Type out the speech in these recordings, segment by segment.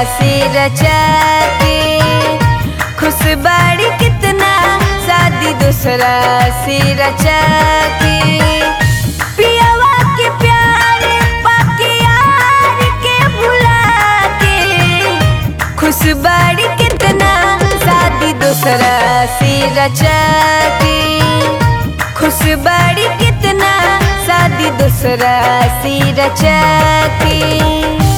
से रचा के खुश बाड़ी कितना शादी दूसरा से रचा के पियावा के प्यार पाके यार के भुला के खुश बाड़ी कितना शादी दूसरा से रचा के खुश बाड़ी कितना शादी दूसरा से रचा के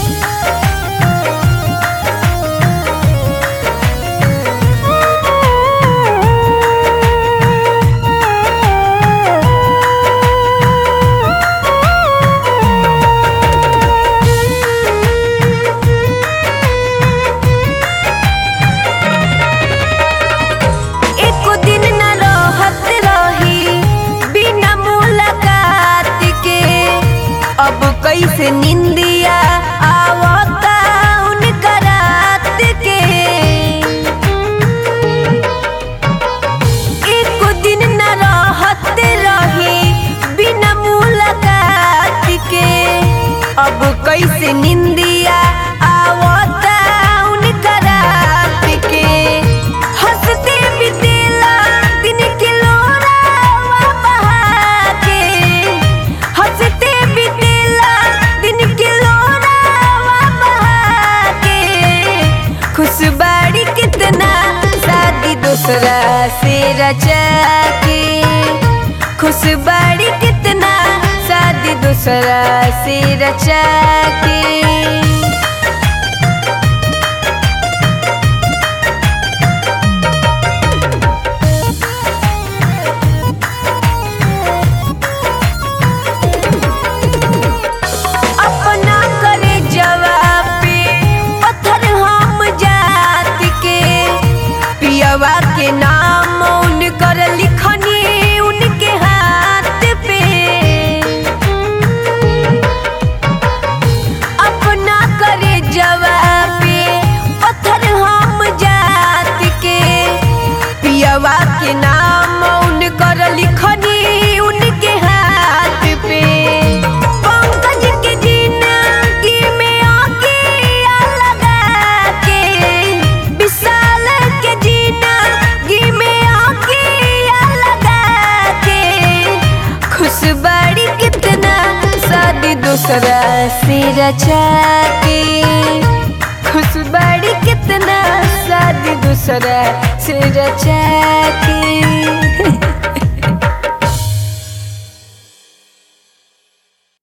एको दिन न रहत रही बिना मुलाकात के अब कैसे निंदिया आवता उनका रात के एको दिन न रहत रही बिना मुलाकात के अब कैसे निंदिया आवता उनका रात के हंसते बितेला दिन के लोरावा बहा के हंसते बितेला दिन के लोरावा बहा के खुश बाड़ी कितना शादी दूसरा से रचा के खुश बाड़ी कितना शादी दूसरा से रचा के अपना करे जवाब पे पत्थर हम जात के पियवा के नाम उनकर लिखनी उनके हाथ पे अपना करे जवाब पे पत्थर हम जात के पियवा के नाम उनकर लिखनी उनके हाथ पे पंकज के जिंदगी में आके लगा के विशाल के जिंदगी में आके लगा के खुश बड़ी कितना शादी दूसरा से रचा के खुश बड़ी कितना शादी दूसरा से रचा के